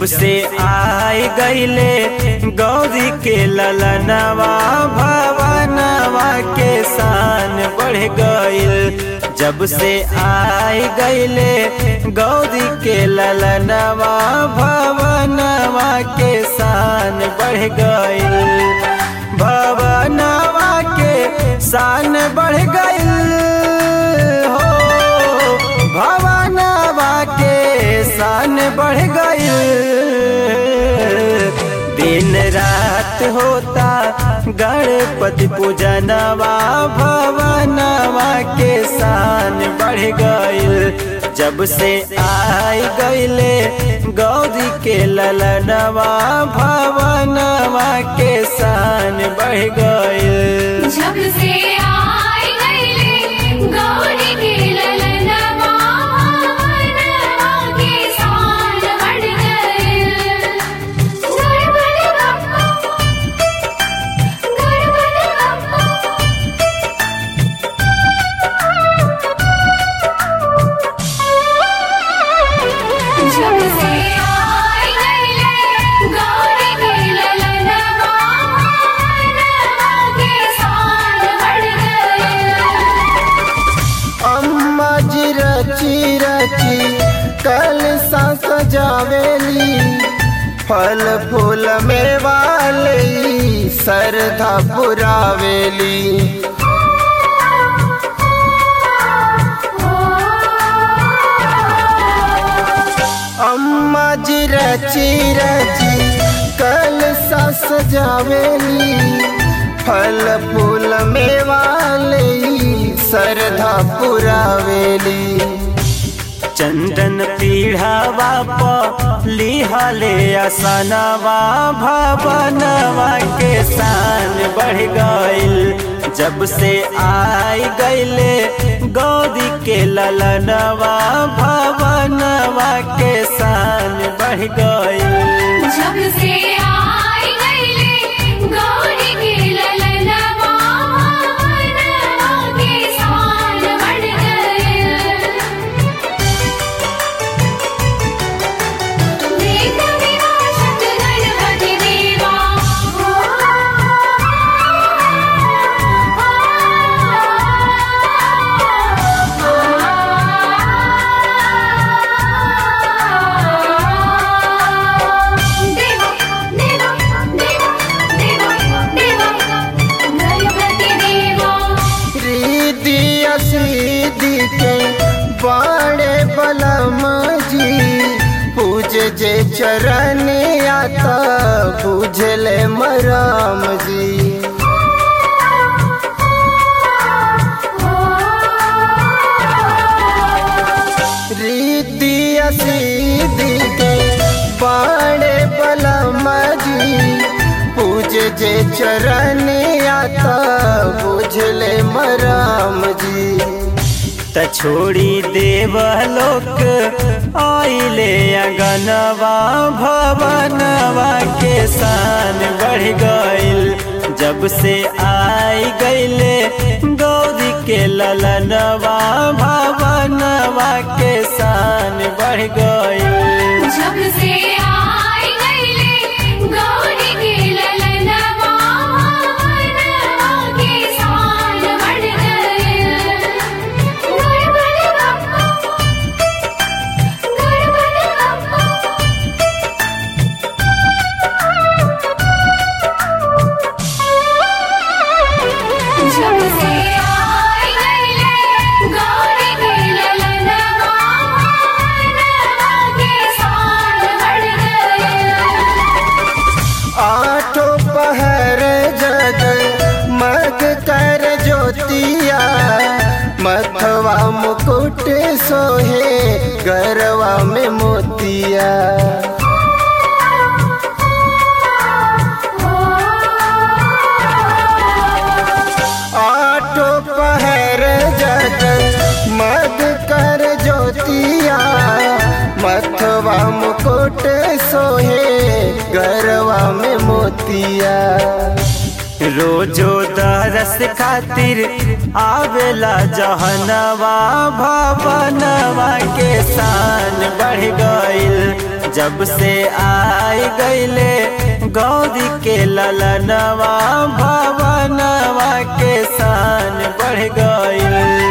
जब से आई गईले गौरी के ललनवा भवनवा के शान बढ़ गईल जब से आई गईले गौरी के ललनवा भवनवा के शान बढ़ गईल भवनवा के शान बढ़ गईल हो भवनवा के शान बढ़ गईल दिन रात होता गणपति पूजनवा भवनवा के शान बढ़ गईल जब से आई गईले गौरी के ललनवा भवनवा के शान बढ़ गईल जब से आई गईले गौरी के ललनवा भवनवा के शान बढ़ गईल गणपति बप्पा गणपति बप्पा जब से आई गईले गौरी के ललनवा भवनवा के शान बढ़ गईल अम्मा जी रची रची कल सा सजावेली फल फूल में वाली सरधा पुरावेली अम्मा जी रची रची कल सा सजावेली फल फूल में वाली सरधा पुरावेली चंदन पीढ़ावा प लिहले असनवा भवनवा के शान बढ़ गईल जब से आई गईले गौरी के ललनवा भवनवा के शान बढ़ गईल जब से आई गईले गौरी के ललनवा भवनवा के शान बढ़ गईल देख विनाशक गणपति देवा देवा देवा देवा देवा देवा गणपति देवा रिद्धि असीधि के बाड़े बलम जी पूज जे चरण आता बुझले मराम जी रिद्धि असीधि के बाड़े बलम जी पूज जे चरण आता बुझले मराम जी त छोड़ी देवलोक आइले अगनवा भवनवा के शान बढ़ गईल जब से आई गईले गौरी के ललनवा भवनवा के शान बढ़ गईल जब से आई गईले गौरी के ललनवा भवनवा के शान बढ़ गईल गणपति बप्पा गणपति बप्पा जब से आई गईले गौरी के ललनवा भवनवा के शान बढ़ गईल आठो पहर जग मग कर ज्योतिया मथवा मुकुट सोहे गरवा में मोतिया आठो पहर जग मग कर ज्योतिया मथवा मुकुट सोहे गरवा में मोतिया रोजो दरस खातिर आवेला जहनवा भवनवा के शान बढ़ गईल जब से आई गईले गौरी के ललनवा भवनवा के शान बढ़ गईल